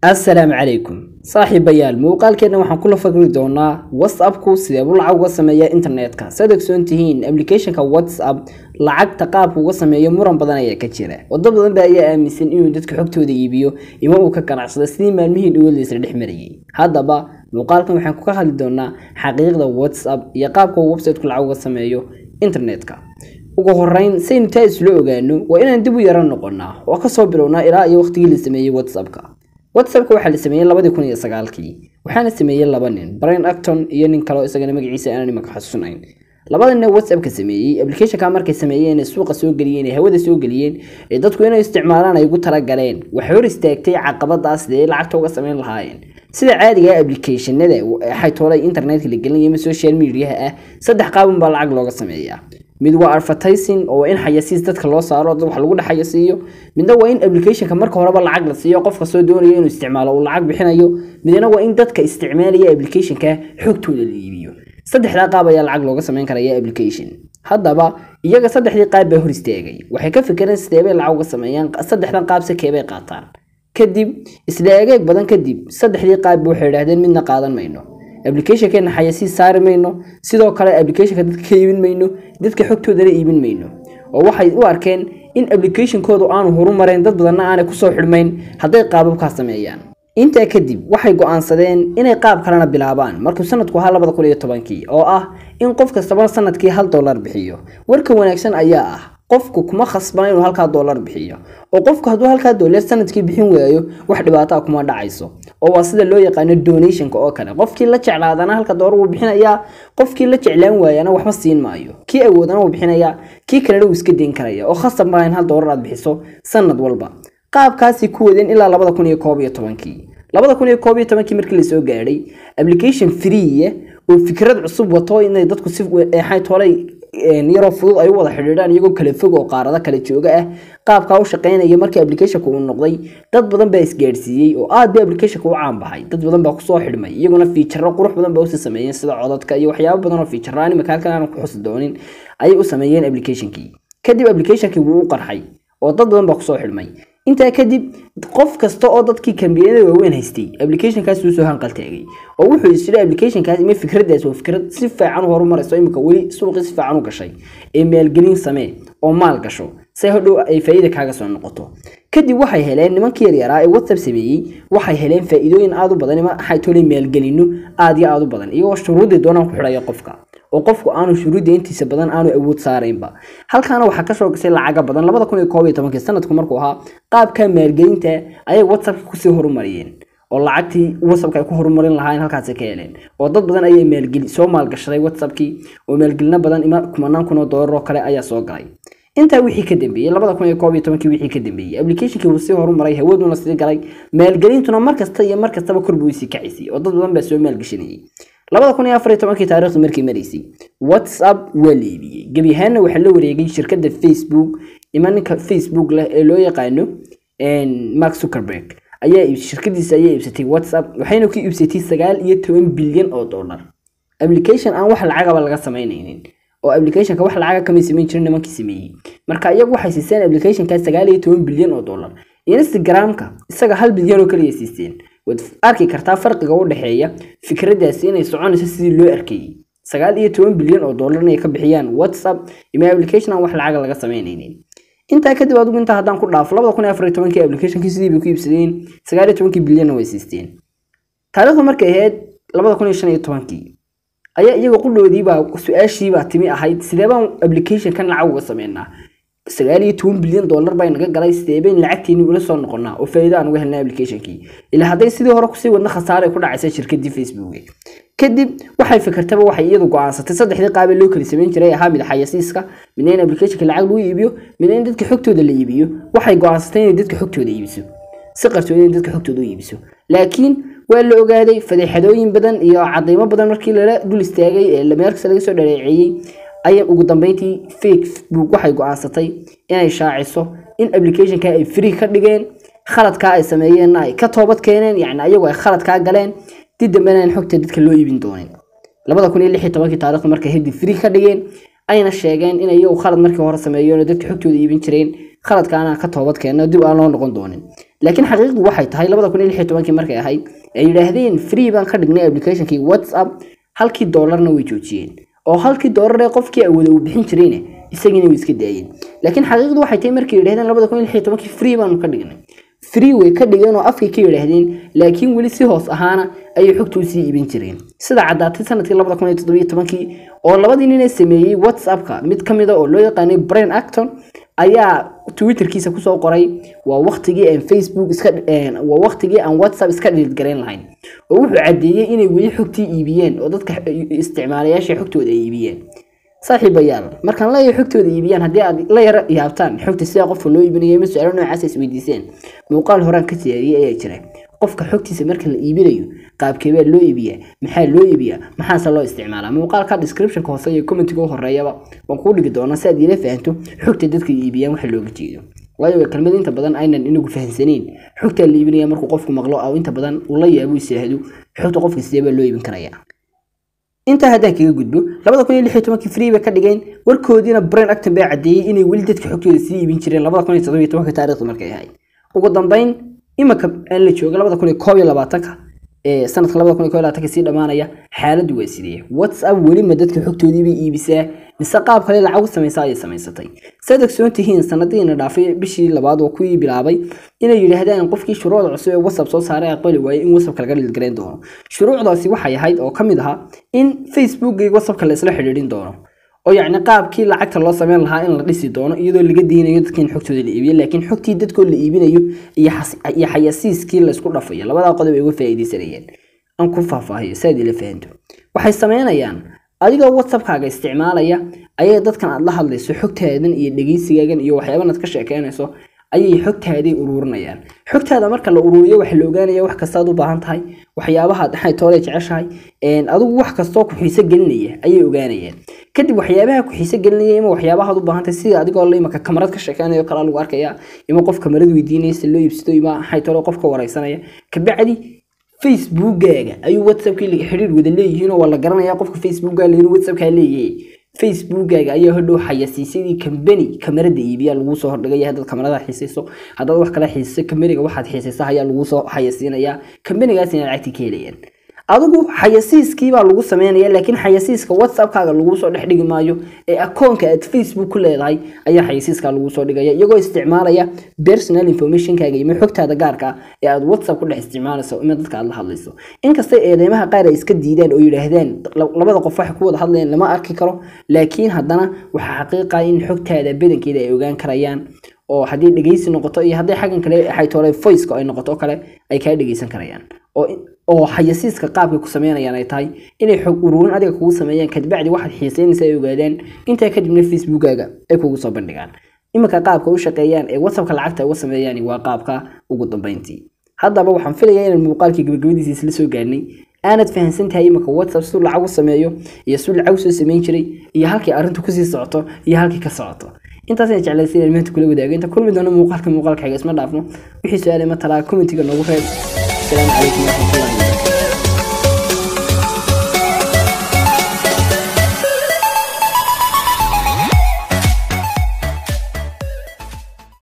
assalaamu calaykum saaxiibayaal muuqaalkeena waxaan kula fagri doonaa whatsappku sidee buu lacag uga sameeya internetka saad ogsoon tihiin applicationka whatsapp lacagta qaabka uga sameeyo muran badan ayaa ka jira wado badan ba ayaa aaminsan inuu dadka xogtooda iibiyo ima uu ka ganacsado sidii maalmihii dhawadiisa dhex marayay haddaba muuqaalkan waxaan ka hadli doonaa xaqiiqda whatsapp iyo qaabka uu websiteku lacag uga sameeyo internetka ugu horeyn saynu taa isla ogaano waa inaan dib u yaro noqonaa oo kasoo bilownaa ilaa iyo waqtigii la sameeyey whatsappka whatsappka waxaa la sameeyey labadii kun iyo sagaalkii waxaana sameeyey laba nin brian acton iyo nin kaleo isagana magaciisa aanan imaka xasuusnayn labada nin whatsappka sameeyey applicationka markay sameeyeen ee suuqa soo geliyeen ee hawada soo geliyeen ee dadku inay isticmaalaan ay ugu talagaleen waxay hor istaagtay caqabadaas sidee lacagta uga sameyn lahaayeen sida caadiga applicationada xaytoolay internetka la gelinaya ama social mediaha ah saddex qaabun baa lacag looga sameeyaa mid waa advertising oo waa in xayasiis dadka loo saaro dad wax lagu dhex xayasiiyo midna waa in applicationka marka horeba lacag la siiyo qofka soo doonaya inuu isticmaalo uu lacag bixinayo midna waa in dadka isticmaalaya applicationka xogtooda la iibiyo saddexdaa qaab ayaa lacag looga sameyn karaya application haddaba iyaga saddexdii qaab baa hor istaagay waxay ka fikireen sideebay lacag uga sameeyaan saddexdan qaab se keebay qaataan kadib isla egeeg badan kadib saddexdii qaabba waxay idhahdeen midna qaadan mayno applicationkeena xayasii saari mayno sidoo kale applicationka dadka ka iibin mayno dadka xogtoodana iibin mayno oo waxay u arkeen in applicationkoodu aanu horumareen dad badanna aanay kusoo xidhmayn hadday qaababkaa sameeyaan intaa kadib waxay go-aansadeen inay qaab kalena bilaabaan markuu sanadku ahaa labada kun iyo tobankii oo ah in qof kastaba sanadkii hal dollar bixiyo warka wanaagsan ayaa ah qofku kuma khasbana inuu halkaa dollar bixiyo oo qofku hadduu halkaa dollar sanadkii bixin waayo wax dhibaato ah kuma dhacayso oo waa sida loo yaqaano donationka oo kale qofkii la jeclaadana halka dollar wuu bixinayaa qofkii la jeclaan waayana waxba siin maayo kii awoodana wuu bixinayaa kii kalena wuu iska dayn karaya oo khasab maaha in hal dollar aad bixiso sanad walba qaabkaasi ku wadeen ilaa labada kun iyo koob iyo tobankii labada kun iyo koob iyo tobankii markii lasoo gaadhay application free oo fikrad cusub wato inay dadku si xaytoolay yaroo fudud ay u wada xidhiidhaan iyagoo kala fog oo qaarada kala jooga ah qaabkaa u shaqeynaya markii applicationka uu noqday dad badan baa isgaadhsiiyey oo aad bay applicationka u caan baxay dad badan baa kusoo xidhmay iyaguna fiijaro qurux badan baa usi sameeyeen sida codadka iyo waxyaabo badan oo fiijara animaka halkan aanan ku xusi doonin ayay u sameeyeen applicationkii kadib applicationkii wuu u qarxay oo dad badan baa kusoo xidhmay intaa kadib qof kasta oo dadkii kambiyada waaweyn haystay applicationkaas uu soo hanqaltaagay oo wuxuu isjira applicationkaas ima fikradaas waa fikrad si fiican u horumarayso imika weli suuqii si fiican u gashay ee maalgelin samee oo maal gasho si hodhow ay faa'iida kaaga soo noqoto kadib waxay heleen nimankii yaryaraa ee whatsapp sameeyey waxay heleen faa'iidooyin aad u badan ima xaytoolay maalgelino aad iyo aad u badan iyagoo shuruudii doonaan ku xidhaya qofka oo qofku aanu shuruudda intiisa badan aanu awood saaraynba halkaana waxaa kasoo gashay lacaga badan labada kun iyo koob iyo tobankii sanadku markuu ahaa qaabka maalgelinta ayay whatsappka kusii horumariyeen oo lacagtii whatsappka ay ku horumarin lahaayeen halkaasi ka heleen oo dad badan ayay maalgeli soo maalgashaday whatsappkii oo maalgelino badan ima kumanaan kun oo dollar oo kale ayaa soo galay intaa wixii ka dambeeyey labada kun iyo koob iyo tobankii wixii ka dambeeyey applicationkii wuu sii horumaray hawaduna sii galay maalgelintuna mar kasta iyo mar kastaba kor buu sii kacisay oo dad badan baa soo maalgashanayay labada kun iyo afar iyo tobankii taariikhdu markii maraysay whatsapp waa la iibiyey gebi ahaanna waxaa la wareegay shirkadda facebook ima ninka facebook leh ee loo yaqaano mark zuckerberg ayaa shirkadiisa ayaa iibsatay whatsapp waxayna ku iibsatay sagaal iyo toban bilyan oo dollar application aan wax lacagaba laga samaynaynin oo applicationka wax lacaga kamay samayn jirin nimankii sameeyey marka iyagu waxay siiseen applicationka sagaal iyo toban bilyan oo dollar instagramka isaga hal bilyan oo kaliya siisteen waad arki kartaa farqiga u dhexeeya fikradaasi inay soconayso sidii loo arkayey sagaal iyo toban bilyan oo dollar inay ka bixiyaan whatsapp ima application aan wax lacaga laga samaynaynin intaa kadib adigu intaa haddaan ku dhaafo labada kun iyo afar iyo tobankii applicationkii sidii bay ku iibsadeen sagaal iyo tobankii bilyanna way siisteen taariikhdu markay ahayd labada kun iyo shan iyo tobankii ayaa iyaga qudhoodiibaa su-aashiibaa timi ahayd sidee baan applicationkan lacag uga sameynaa sagaal iyo toban bilyan dollar bay naga galay sideebayn lacagteeni ula soo noqonaa oo faa'iido aan uga helnay applicationkii ilaa hadday sidii hore kusii wadna khasaare ku dhacaysa shirkadii facebook kadib waxay fikirtaba waxay iyadu go-aansatay saddexdii qaabee loo kala samayn jiray ahaa mid xayasiiska midna in applicationka lacag lagu iibiyo midna in dadka xogtooda la iibiyo waxay go-aansatay inay dadka xogtooda iibiso si qarsoodi inay dadka xogtooda u iibiso laakiin waa la ogaaday fadeexadooyin badan iyo cadaymo badan markii lala dul istaagay ee meelkasta laga soo dhaleeceeyey ayay ugu dambeyntii facebook waxay go-aansatay inay shaaciso in applicationka ay free ka dhigeen khaladkaa ay sameeyeenna ay ka toobad keeneen yacni ayagu ay khaladkaa galeen dib dambena aan xogta dadka loo iibin doonin labada kun iyo lix iyo tobankii taariikhdu markay hedi free ka dhigeen ayna sheegeen inay iyagu khalad markii hore sameeyeen oo dadka xogtooda iibin jireen khaladkaana ka toobad keeno dib aan loo noqon doonin laakiin xaqiiqdu waxay tahay labada kun iyo lix iyo tobankii markay ahayd ay yidhaahdeen free baan ka dhignay applicationkii whatsapp halkii doolarna way joojiyeen oo halkii doolar ee qofkii awooda uu bixin jirayna isagiina way iska daayeen laakiin xaqiiqdu waxay tahay markay yidhahdeen labada kun iyo lix iyo tobankii free baanu ka dhignay free way ka dhigeen oo afkay ka yidhaahdeen laakiin weli si hoos ahaana ayay xogta u sii iibin jireen sida caddaatay sanadkii labada kun iyo toddobiyo tobankii oo labadii nin ee sameeyey whatsappka mid ka mid a oo loo yaqaanay brian acton ayaa twitterkiisa kusoo qoray waa waqtigii aan facebook iska waa waqtigii aan whatsapp iska dhiliid garayn lahayn oo wuxuu caddeeyey inay weli xogtii iibiyeen oo dadka isticmaalayaasha xogtooda ay iibiyeen saaxiibayaal markaan leeyahay xogtooda iibiyaan haddii aad la yara yaabtaan xogta sidaa qofka loo iibinayo ma su-aalo noocaas isweydiiseen muuqaal horaan ka siyaariyey ayaa jira qofka xogtiisa marka la iibinayo qaabkeebaa loo iibiyaa maxaa loo iibiyaa maxaase loo isticmaalaa muuqaalka descriptionka hoose iyo commentiga u horeeyaba waan kuu dhigi doonaa si aad iila fahanto xogta dadka iibiyaan waxa looga jeedo waayo waa kelmad inta badan aynan inagu fahansaneyn xogtaa la iibinaya markuu qofku maqlo oo inta badan ula yaabo isaahdo xogta qofka sidee baa loo iibin karayaa intaa haddaan kaga gudbo labada kun iyo lix iyo tobankii free bay ka dhigeen warkoodiina brain acton baa caddeeyey inay weli dadka xogtooda sii iibin jireen labada kun iyo toddobiyo tobanka taarikhda markay ahayd ugu dambeyn imika aan la jooga labada kun iyo koob iyo labaatanka ee sanadka labada kun iyo koob iyo labaatanka sii dhammaanaya xaaladdu waa sidee whatsapp weli ma dadka xogtoodii bay iibisaa mise qaab kale lacag u samaysa ayay samaysatay saad ogsoon tihiin sanadiina dhaafay bishii labaad oo kuwii bilaabay inay yidhaahdaan qofkii shuruucda cusub ee whatsapp soo saaray aqbali waayey in whatsappka laga dhilgarayn doono shuruucdaasi waxay ahayd oo ka mid ahaa in facebookga iyo whatsappka la isla xidhiidhin doono oo yacni qaabkii lacagta loo sameyn lahaa in la dhisi doono iyadoo laga diinayo dadka in xogtooda la iibiyo laakiin xogtii dadkoo la iibinayo iyo xayasiiskii laysku dhafayo labadaa qodob ay uga faa'iidaysanayeen aan ku faahfaahiyo si aad ila fahanto waxay sameynayaan adigoo whatsappkaaga isticmaalaya ayay dadkan aad la hadlayso xogtaadan iyo dhegeysigaagan iyo waxyaaban aad ka sheekeynayso ayay xogtaaday ururinayaan xogtaada marka la ururiyo waxa la ogaanaya wax kastaad u baahan tahay waxyaabaha dhaxay toole jeceshahay adigu wax kastoo ku xiiso gelinaya ayay ogaanayaan kadib waxyaabaha ku xiiso gelinaya ima waxyaabahaad u baahan tahay sida adigoo la imaka kamarad ka sheekeynayo kala lagu arkaya ima qof kamarad weydiinaysa loo iibsado ima waxay toole qofka wareysanaya kabacdi facebookgaaga ayuu whatsappkii laga xidhiir wada leeyihiin oo waa la garanaya qofka facebookgaaga inuu whatsappkaa leeyahay facebookgaaga ayaa hodhow xayasiisyadii kambani kamarada iibiya laguu soo hordhigaya haddaad kamarada xiisayso haddaad wax kala xiisayso kambaniga waxaad xiisaysa ayaa laguu soo xayasiinayaa kambanigaasina lacagtii ka helayaan adigu xayasiiskiibaa lagu sameynaya laakiin xayasiiska whatsappkaaga laguu soo dhex dhigi maayo ee akoonka aad facebook ku leedahay ayaa xayasiiska laguu soo dhigaya iyagoo isticmaalaya personal informationkaaga iyo xogtaada gaarka ah ee aad whatsapp ku dhex isticmaalayso ima dadka aad la hadlayso inkastay eedeymaha qaar ay iska diidaan oo yidhaahdaan labada qof waxay ku wada hadlayaan lama arki karo laakiin haddana waxaa xaqiiqa in xogtaada badankeeda ay ogaan karayaan oo haddii dhegeysi noqoto iyo haddii xaggan kale xaytoole voiceka ay noqoto kale ay kaa dhegeysan karayaan oo oo xayasiiska qaabkay ku sameynayaan ay tahay inay xog ururin adiga kugu sameeyaan kadibacdi waxaad xiiseynaysa ay ogaadaan intaa kadibna facebookaaga ay kugu soo bandhigaan iminka qaabka u shaqeeyaan ee whatsappka lacagta uga sameeyaan waa qaabka ugu dambeyntii haddaba waxaan filayaa inaan muuqaalkii gabagabadiisa isla soo gaarnay aanad fahansan tahay iminka whatsapp siduu lacag u sameeyo iyo siduu lacag usoo sameyn jiray iyo halkii arrintu kusii socoto iyo halkii ka socoto intaas ayaan jeclaysa inaan maanta kula wadaago inta kulmi doono muuqaalka muuqaalka xiga isma dhaafno wixii su-aale ma talaa commentiga noogu reeb asalaamu calaykum waraxmatullahi